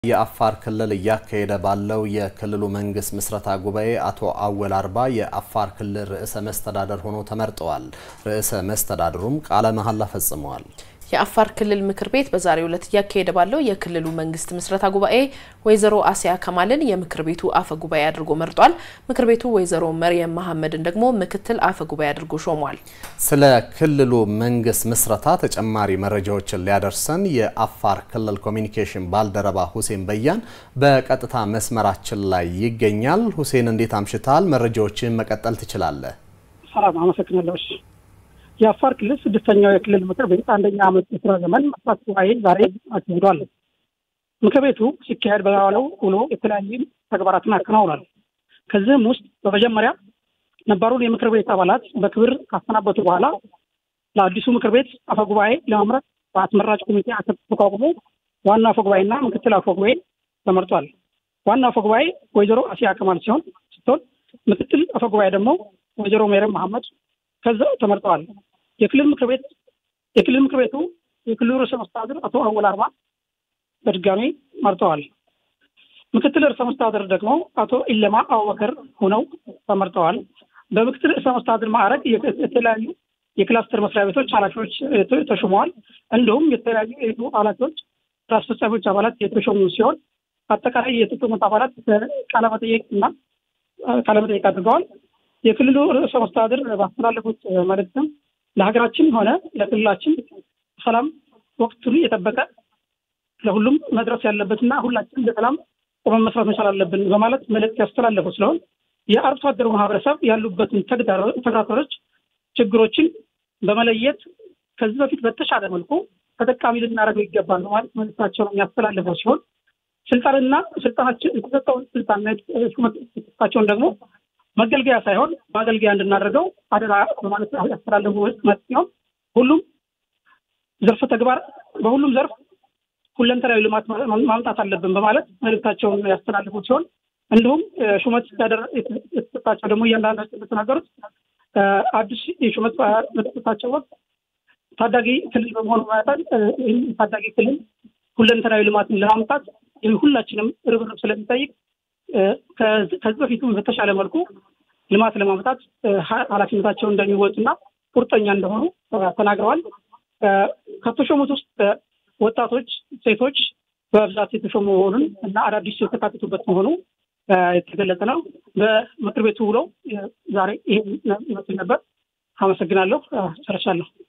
የአፋር ክልል እያካሄደ ባለው የክልሉ መንግስት ምስረታ ጉባኤ አቶ አወል አርባ የአፋር ክልል ርዕሰ መስተዳደር ሆነው ተመርጠዋል። ርዕሰ መስተዳድሩም ቃለ መሐላ ፈጽመዋል። የአፋር ክልል ምክር ቤት በዛሬው ዕለት እያካሄደ ባለው የክልሉ መንግስት ምስረታ ጉባኤ ወይዘሮ አሲያ ከማልን የምክር ቤቱ አፈ ጉባኤ አድርጎ መርጧል። ምክር ቤቱ ወይዘሮ መርየም መሐመድን ደግሞ ምክትል አፈ ጉባኤ አድርጎ ሾሟል። ስለ ክልሉ መንግስት ምስረታ ተጨማሪ መረጃዎችን ሊያደርሰን የአፋር ክልል ኮሚኒኬሽን ባልደረባ ሁሴን በያን በቀጥታ መስመራችን ላይ ይገኛል። ሁሴን እንዴት አምሽታል? መረጃዎችን መቀጠል ትችላለህ። ሰላም፣ አመሰግናለሁ። የአፋር ክልል ስድስተኛው የክልል ምክር ቤት አንደኛ ዓመት የስራ ዘመን መስራት ጉባኤ ዛሬ አካሂዷል። ምክር ቤቱ ሲካሄድ በዋለው ውሎ የተለያዩ ተግባራትን አከናውኗል። ከዚህም ውስጥ በመጀመሪያ ነባሩን የምክር ቤት አባላት በክብር ካሰናበቱ በኋላ ለአዲሱ ምክር ቤት አፈጉባኤ ለመምረጥ በአስመራጭ ኮሚቴ ተቋቁሞ ዋና አፈጉባኤና ምክትል አፈጉባኤ ተመርጧል። ዋና አፈጉባኤ ወይዘሮ አሲያ ከማል ሲሆን ስትሆን ምክትል አፈጉባኤ ደግሞ ወይዘሮ ሜረም መሐመድ ከዛው ተመርጠዋል። የክልል ምክር ቤት የክልል ምክር ቤቱ የክልሉ ርዕሰ መስተዳድር አቶ አወል አርባ በድጋሚ መርጠዋል። ምክትል ርዕሰ መስተዳድር ደግሞ አቶ ኢለማ አቡበከር ሆነው ተመርጠዋል። በምክትል ርዕሰ መስተዳድር ማዕረግ የተለያዩ የክላስተር መስሪያ ቤቶች ኃላፊዎች ተሾመዋል። እንዲሁም የተለያዩ የቱ ኃላፊዎች ስራ አስፈጻሚዎች አባላት የተሾሙ ሲሆን አጠቃላይ የተሾሙት አባላት ቃለመጠየቅ እና ቃለመጠየቅ አድርገዋል። የክልሉ ርዕሰ መስተዳድር ባስተላለፉት መልእክትም ለሀገራችን ሆነ ለክልላችን ሰላም ወቅቱን የጠበቀ ለሁሉም መድረስ ያለበትና ሁላችንም በሰላም ቆመን መስራት መቻል አለብን በማለት መልእክት ያስተላለፉ ስለሆን የአርሶ አደሩ ማህበረሰብ ያሉበትን ተግዳሮቶች፣ ችግሮችን በመለየት ከዚህ በፊት በተሻለ መልኩ ተጠቃሚ ልናደርገው ይገባል በማለት መልእክታቸውን የሚያስተላልፈው ሲሆን ስልጣንና ስልጣናችን የተሰጠውን ስልጣንና ሹመት የተሰጣቸውን ደግሞ መገልገያ ሳይሆን ማገልገያ እንድናደርገው አደራ በማለት ያስተላለፉ መልእክት ሲሆን ሁሉም ዘርፈ ተግባር በሁሉም ዘርፍ ሁለንተናዊ ልማት ማምጣት አለብን በማለት መልእክታቸውን ያስተላልፉ ሲሆን እንዲሁም ሹመት የተሰጣቸው ደግሞ እያንዳንዳቸው እንደተናገሩት አዲስ የሹመት በተሰጣቸው ወቅት ታዳጊ ክልል በመሆኑ መጠን ይህም ታዳጊ ክልል ሁለንተናዊ ልማትን ለማምጣት ሁላችንም ርብርብ ስለሚጠይቅ ከዚህ በፊቱም በተሻለ መልኩ ልማት ለማምጣት ኃላፊነታቸውን እንደሚወጡና ቁርጠኛ እንደሆኑ ተናግረዋል። ከተሾሙት ውስጥ ወጣቶች፣ ሴቶች በብዛት የተሾሙ መሆኑን እና አዳዲስ የተካተቱበት መሆኑ የተገለጸ ነው። በምክር ቤቱ ውለው ዛሬ ይህ ይመስል ነበር። አመሰግናለሁ። ጨርሻለሁ።